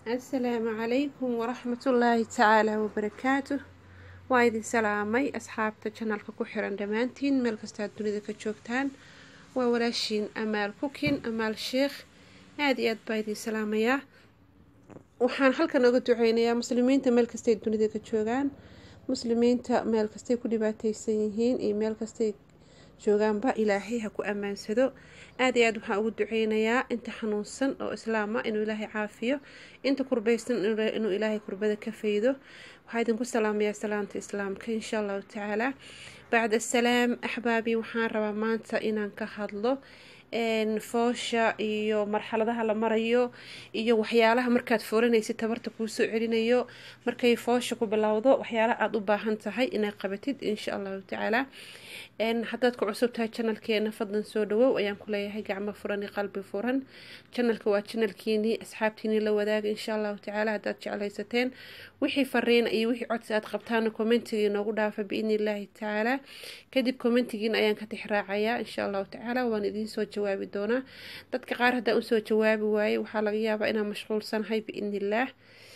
asalaamu calaykum waraxmatullaahi tacaala wabarakaatu waa idin salaamay asxaabta janalka ku xiran dhammaantiin meel kastaad dunida ka joogtaan waa walaashiin amaal kukin amaal sheekh aada iyo aad baa idin salaamayaa waxaan halkan oga duceynayaa muslimiinta meel kastay dunida ka joogaan muslimiinta meel kastay ku dhibaateysan yihiin iyo meel kastay joogaanba ilaahay ha ku ammaansado aada iyo aad waxaan ugu duceynayaa inta xanuunsan oo islaama inuu ilaahay caafiyo inta kurbaysan inuu ilaahay kurbada ka faydo waxaa idinku salaamayaa salaamta islaamka insha allahu tacaala bacd asalaam axbaabii waxaan rabaa maanta inaan ka hadlo foosha iyo marxaladaha la marayo iyo waxyaalaha markaad foolanaysid tabarta kuusoo celinayo markay foosha ku bilowdo waxyaalaha aada u baahan tahay inaad qabatid insha allahu tacaala haddaad ku cusub tahay janalkeena fadlan soo dhawow ayaan ku leeyahay gacmo furan iyo qalbi furan janalka waa janalkiinii asxaabtiinii la wadaaga insha allahu tacaala haddaad jeclaysateen wixii fariina iyo wixii codsi aad qabtaana commentigii noogu dhaafa biidni illaahi tacaala kadib commentigiina ayaan ka tixraacayaa insha allahu tacaala waan idiin soo jawaabi doonaa dadka qaar haddaan usoo jawaabi waayey waxaa laga yaabaa inaan mashquulsanahay biidni illaah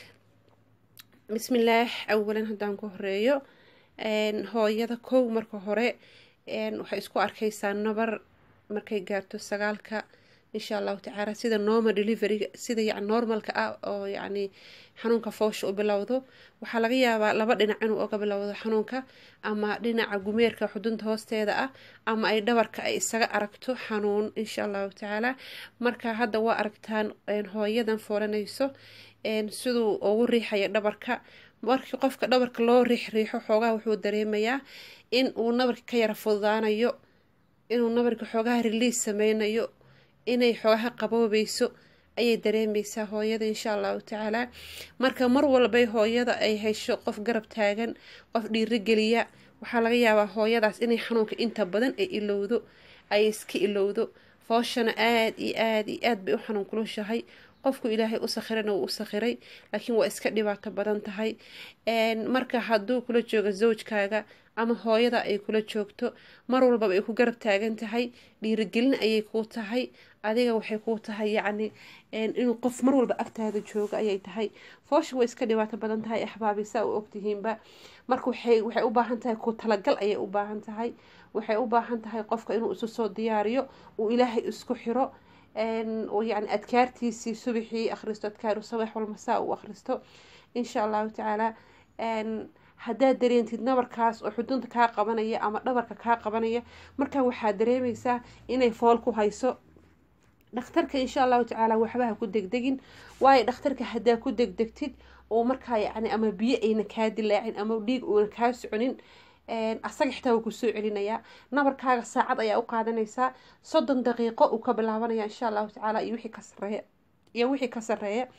bismillaah awalan haddaan ku horeeyo hooyada kow marka hore waxay isku arkaysaa nabar markay gaarto sagaalka insha allahu tacaala sida normal deliveryga sida yan normalka ah oo yacni xanuunka foosha u bilowdo waxaa laga yaabaa laba dhinac inuu oga bilowdo xanuunka ama dhinaca gumeerka xudunta hoosteeda ah ama ay dhabarka ay isaga aragto xanuun insha allahu tacaala marka hadda waa aragtaan hooyadan foolanayso siduu ugu riixaya dhabarka markii qofka dhabarka loo riix riixo xoogaha wuxuu dareemayaa in uu nabarka ka yara fududaanayo inuu nabarka xoogaha release sameynayo inay xoogaha qaboobeyso ayay dareemeysaa hooyada insha allahu tacaala marka mar walbay hooyada ay hesho qof garab taagan qof dhiirigeliya waxaa laga yaabaa hooyadaas inay xanuunka inta badan ay ilowdo ay iska ilowdo fooshana aada iyo aada iyo aad bay u xanuun kulushahay qofku ilaahay u sakhirana wuu u sakhiray laakiin waa iska dhibaato badan tahay marka hadduu kula joogo zawjkaaga ama hooyada ay kula joogto mar walbaba ay ku garab taagan tahay dhiirigelin ayay kuu tahay adiga waxay kuu tahay yacni inuu qof mar walba agtaada joogo ayay tahay foosha way iska dhibaato badan tahay axbaabi saa u ogtihiinba marka waxay waxay u baahan tahay ku talagal ayay u baahan tahay waxay u baahan tahay qofka inuu isu soo diyaariyo uu ilaahay isku xiro yani adkaartiisii subaxii akhristo adkaaru sabax walmasaa uu akhristo insha allahu tacaala haddaad dareentid nabarkaas oo xudunta kaa qabanaya ama dhabarka kaa qabanaya markaa waxaad dareemeysaa inay fool ku hayso dhakhtarka insha allahu tacaala waxbaha ku degdegin waayo dhakhtarka haddaa ku degdegtid oo markaa yacni ama biyo ayna kaa dilaacin ama dhiig uuna kaa soconin asaga xitaa wuu kusoo celinayaa nabarkaaga saacad ayaa u qaadanaysaa soddon daqiiqo uu ka bilaabanaya insha allahu tacaala iyo wixii ka sareeya iyo wixii ka sareeya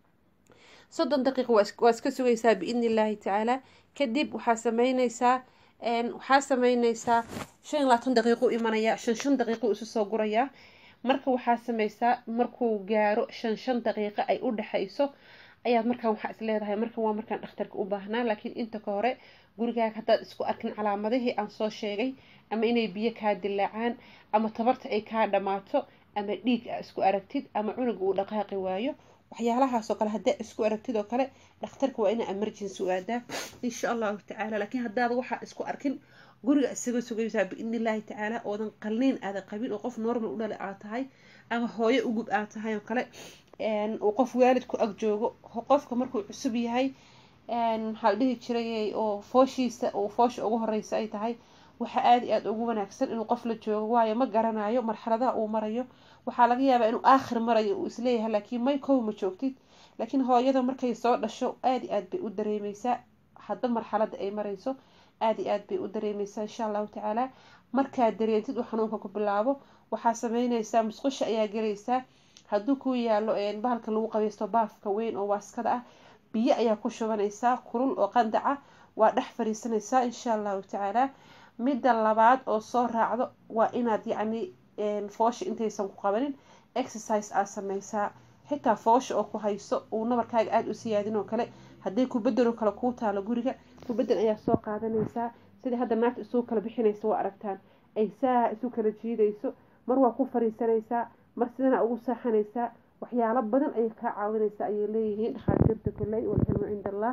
soddon daqiiqo waa iska sugaysaa biidni illaahi tacaala kadib waxaa sameyneysaa waxaa sameyneysaa shan iyo labaatan daqiiqo imanaya shan shan daqiiqo isu soo gurayaa marka waxaa sameysaa markuu gaaro shan shan daqiiqo ay u dhexeyso ayaad markaan waxaa is leedahay markan waa markaan dhakhtarka u baahnaa laakiin inta ka hore gurigaaga haddaad isku arkin calaamadihii aan soo sheegay ama inay biyo kaa dilaacaan ama tabarta ay kaa dhammaato ama dhiig a isku aragtid ama cunuga uu dhaqaaqi waayo waxyaalahaasoo kale haddaa isku aragtid oo kale dhakhtarka waa inaa emergency u aadaa insha allahu tacaala laakiin haddaad waxaa isku arkin guriga isaga sugaysaa biidni illaahi tacaala oodan qalniin aada qabin oo qof normal u dhale aad tahay ama hooyo ugub aad tahay oo kale uu qof waalidku ag joogo qofka markuu cusub yahay maxaa la dhihi jiray oo fooshiisa uu foosha ugu horeysa ay tahay waxaa aada iyo aada ugu wanaagsan inuu qof la joogo waayo ma garanayo marxaladaha uu marayo waxaa laga yaabaa inuu aakhir marayo uu isleeyahay laakiin may kow ma joogtid laakiin hooyada markay soo dhasho aada iyo aad bay u dareemeysaa hadba marxalada ay mareyso aada iyo aad bay u dareemeysaa insha allahu tacaala markaad dareentid uu xanuunka ku bilaabo waxaa sameyneysaa musqusha ayaa gelaysaa hadduu ku yaalo bahalka lagu qabeysto baafka weyn oo waaskada ah biyo ayaa ku shubanaysaa kulul oo qandaca waa dhex fariisanaysaa insha allahu tacaala midda labaad oo soo raacdo waa inaad yacni foosha intaysan ku qabanin exercise aad sameysaa xitaa foosha oo ku hayso uu nabarkaaga aada u siyaadin oo kale hadday kubadel oo kale kuu taalo guriga kubadel ayaa soo qaadanaysaa sidai hadda naagta isugu kala bixinaysa waa aragtaan ay saa isu kala jiidayso mar waa ku fariisanaysaa mar sidana ugu saaxanaysaa waxyaalo badan ayay kaa caawinaysa ayay leeyihiin dhakhaatiirta kolley walcilmu cinda allah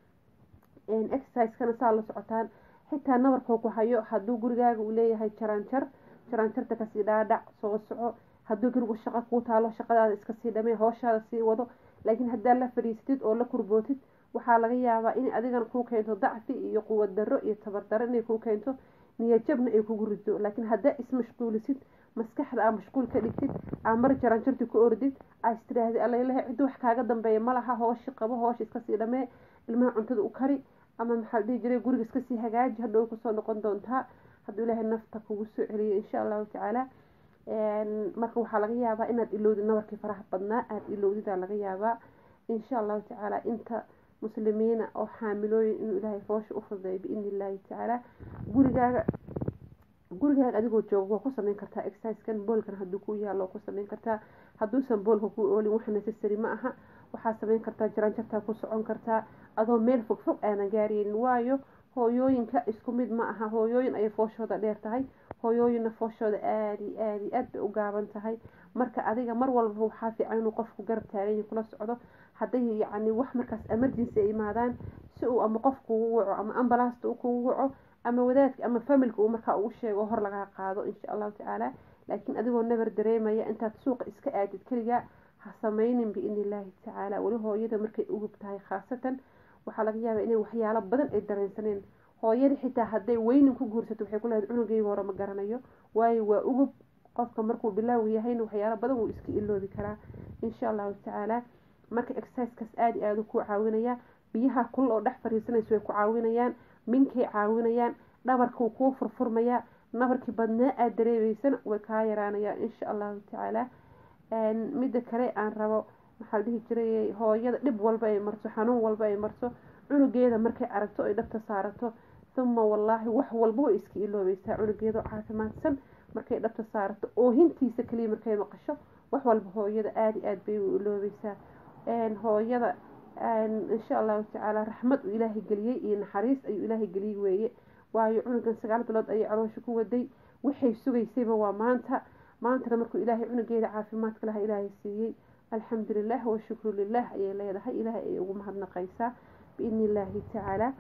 exerciseskana saa la socotaan xitaa nabarkoo ku hayo hadduu gurigaaga uu leeyahay jaraanjar jaraanjarta kasii dhaadhac soo soco hadduu gurigu shaqo kuu taalo shaqadaada iska sii dhamee hooshaada sii wado laakiin haddaa la fadhiisatid oo la kurbootid waxaa laga yaabaa in adigana kuu keento dacfi iyo quwad darro iyo tabar darro inay kuu keento niyajabna ay kugu rido laakiin haddaa ismashquulisid maskaxda aa mashquul ka dhigtid aa mar jaraanjarti ku ordid aa istiraahdi alalaha ciddi wax kaaga dambeeya malaha hooshi qabo hoosha iskasii dhamee ilmaha cuntada u kari ama maxaa dhihi jiray guriga iskasii hagaaji hadhow kusoo noqon doontaa hadduu ilaahay nafta kugu soo celiyo insha allahu tacaala marka waxaa laga yaabaa inaad ilowdid nabarkii faraha badnaa aada ilowdidaa laga yaabaa insha allahu tacaala inta muslimiina oo xaamilooyin inuu ilaahay foosha u fududeeyo biidni illaahi tacaala gurigaaga gurigaaga adigoo jooga waa ku sameyn kartaa exerciskan boolkan hadduu ku yaalo ku sameyn kartaa hadduusan boolka ku oolin wax necessary ma aha waxaa sameyn kartaa jaraanjartaa ku socon kartaa adoo meel fog fog aanan gaaraynin waayo hooyooyinka isku mid ma aha hooyooyin ayay fooshooda dheer tahay hooyooyinna fooshooda aada iyo aada iyo aad bay u gaaban tahay marka adiga mar walba waxaa fiican inuu qofku garab taaganya kula socdo hadday yacni wax markaas emergency ay imaadaan si uu ama qof kugu waco ama ambalaasta u kugu waco ama wadaadka ama familka uu markaa ugu sheego hor lagaa qaado insha allahu tacaala laakiin adigoo nabar dareemaya intaad suuqa iska aadid keligaa ha sameynin biidni illaahi tacaala weli hooyada markay ugub tahay khaasatan waxaa laga yaabaa inay waxyaalo badan ay dareensaneen hooyada xitaa hadday weynin ku guursato waxay ku leedahay cunugayga hore ma garanayo waayo waa ugub qofka markuu bilaawga yahayna waxyaalo badan wuu iska iloobi karaa insha allahu tacaala marka exercisekaas aada iyo aada ku caawinaya biyaha kulul oo dhex fariisanaysa way ku caawinayaan minkay caawinayaan dhabarkuu kuu furfurmayaa nabarkii badnaa aada dareemeysana way kaa yaraanayaan insha allahu tacaala midda kale aan rabo maxaa la dhihi jiray hooyada dhib walba ay marto xanuun walba ay marto cunugeeda markay aragto ay dhabta saarato uma wallaahi wax walba way iska iloobeysaa cunugeeda caafimaadsan markay dhabta saarato oohintiisa kaliya markay maqasho wax walba hooyada aada iyo aada bay u iloobeysaa hooyada insha allahu tacaala raxmad uu ilaahay geliyey iyo naxariis ayuu ilaahay geliyey weeye waayo cunugan sagaal bilood ayay caloosha ku waday waxay sugaysayba waa maanta maantana markuu ilaahay cunugeeda caafimaadka laha ilaahay siiyey alxamdu lilah washukru lilah ayay leedahay ilaahay ayay ugu mahadnaqaysaa biidni illaahi tacaala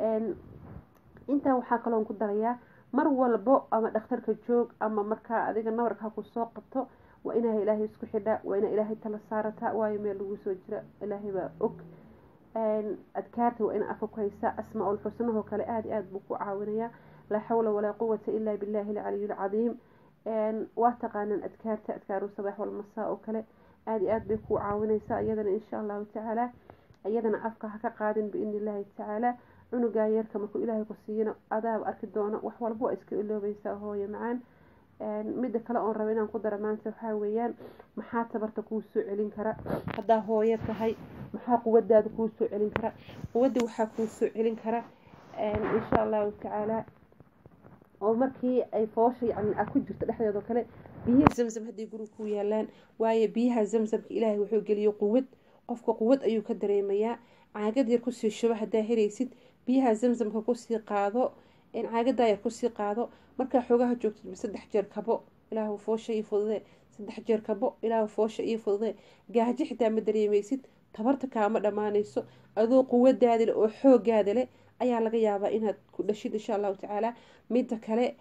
intaa waxaa kaloon ku darayaa mar walbo ama dhakhtarka joog ama markaa adiga nabarka ku soo qabto waa inaa ilaahay isku xidha waa inaa ilaahay tala saarataa waayo meel lagu soo jira ilaahay baa og adkaarta waa ina afka ku haysaa asmaa-ul xusnahoo kale aada iyo aada buu ku caawinayaa laa xawla walaa quwata ilaa billahi alcaliyu alcadiim waa taqaanaan adkaarta adkaaru sabax walmasaa oo kale aada iyo aada bay ku caawinaysaa iyadana insha allahu tacaala iyadana afka ha ka qaadin biidni illaahi tacaala cunugaa yeerka markuu ilaahay ku siiyana adaaba arki doono wax walba waa iska iloobeysaa hooyo macaan midda kale oon raba inaan ku dara maanta waxaa weeyaan maxaa tabarta kuu soo celin kara haddaa hooyo tahay maxaa quwadaada kuu soo celin kara quwadda waxaa kuu soo celin kara insha allahu tacaala oo markii ay foosha yani a ku jirto dhexdeedoo kale biyaha zamzam hadday guriga ku yaalaan waayo biyaha zamzamka ilaahay wuxuu geliyo quwad qofka quwad ayuu ka dareemayaa caagad yar kusii shubo haddaa helaysid biyaha zamzamka kusii qaado caagadaa yar kusii qaado markaa xoogaha joogtid saddex jeer kabo ilaahu foosha ii fudude saddex jeer kabo ilaahu foosha ii fudude gaajo xitaa ma dareemeysid tabarta kaama dhammaanayso adoo quwadaada leh oo xoogaada leh ayaa laga yaabaa inaad ku dhashid insha allahu tacaala midda kale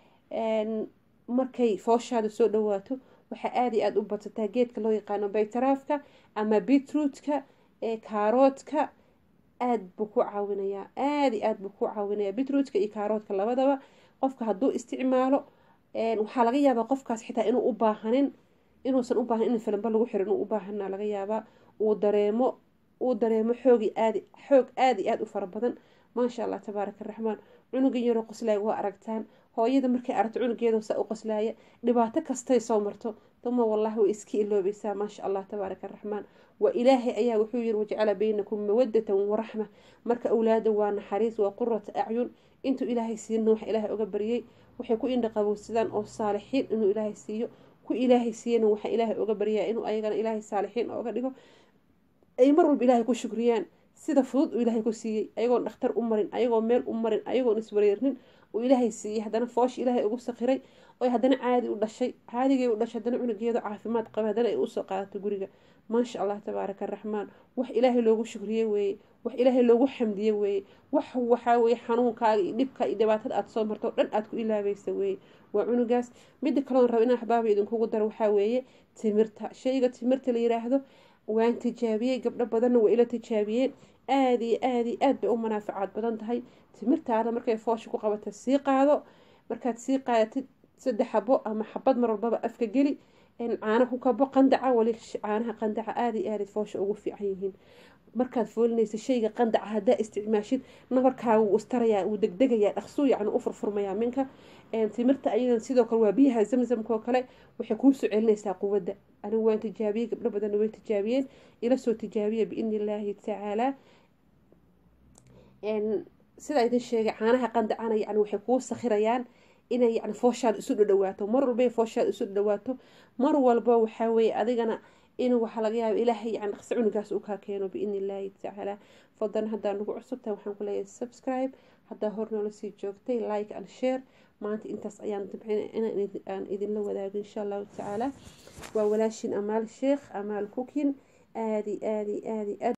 markay fooshaada soo dhawaato waxaa aada iyo aada u badsataa geedka loo yaqaano baytaraafka ama bitrootka kaaroodka aada buu ku caawinayaa aada iyo aada buu ku caawinayaa bitrootka iyo kaaroodka labadaba qofka hadduu isticmaalo waxaa laga yaabaa qofkaas xitaa inuu u baahanin inuusan u baahan in filimba lagu xiro inuu u baahana laga yaabaa uu dareemo uu dareemo xoogi aadi xoog aada iyo aada u fara badan maasha allah tabaaraka araxmaan cunugan yaroo qoslaaya waa aragtaan hooyada markay aragto cunugeeda saa u qoslaaya dhibaato kastay soo marto duma wallahi way iska iloobeysaa maasha allah tabaaraka araxmaan waa ilaahay ayaa wuxuu yiri wajacala baynakum mawadatan waraxma marka awlaada waa naxariis waa qurata acyun intuu ilaahay siina wax ilaahay oga baryay waxay ku indha qabowsadaan oo saalixiin inuu ilaahay siiyo ku ilaahay siiyana waxa ilaahay oga baryaa inuu ayagana ilaahay saalixiin oga dhigo ay mar walba ilaahay ku shukriyaan sida fudud uu ilaahay ku siiyey ayagoon dhakhtar u marin ayagoo meel u marin ayagoon iswareernin uu ilaahay siiyey haddana foosh ilaahay ugu sakiray oo haddana caadi u dhashay caadigay u dhashay haddana cunugeedu caafimaad qaba haddana ay usoo qaadato guriga maasha allah tabaaraka araxmaan wax ilaahay loogu shukriye weeye wax ilaahay loogu xamdiye weeye wax waxaa weye xanuunkaaga iyo dhibka iyo dhibaatada aada soo marto o dhan aada ku ilaabaysa weeye waa cunugaas midda kaloon raba inaan axbaaba idinkugu daro waxaa weeye timirta shayga timirta la yiraahdo waan tijaabiyey gabdho badanna waa ila tijaabiyeen aada iyo aada iyo aad bay u manaafacaad badan tahay timirtaada markay foosha ku qabata sii qaado markaad sii qaadatid saddex xabo ama xabad mar walbaba afka geli caana ku kabo qandaca wali caanaha qandaca aada iyo aada foosha ugu fiican yihiin markaad foolinaysa shayga qandaca haddaa isticmaashid nabarkaaga wuu istarayaa wuu degdegayaa dhaqsuu yacni u furfurmayaa minka timirta ayadan sidoo kale waa biyaha zamzamka oo kale waxay kuu soo celinaysaa quwadda anigu waan tijaabiyey gabdho badanna way tijaabiyeen ila soo tijaabiya biidni illaahi tacaalaa sidaa idin sheegay caanaha qandacana yani waxay kuu sakhirayaan inay yani fooshaada isu dhadhawaato mar walba fooshaada isu dhadhawaato mar walba waxaa weeye adigana in waxaa laga yaaba ilaahay yani dhaqsi cunugaas uu kaa keeno biidni illaahi tacaala fadlan haddaa nagu cusubtahay waxaan ku leeyahay subscribe haddaa hor noola sii joogtay like and share maanta intaas ayaan dabcin inaan idinla wadaago insha allahu tacaala waa walaashin amaal sheekh amaal kukin aadi aadi aadi aad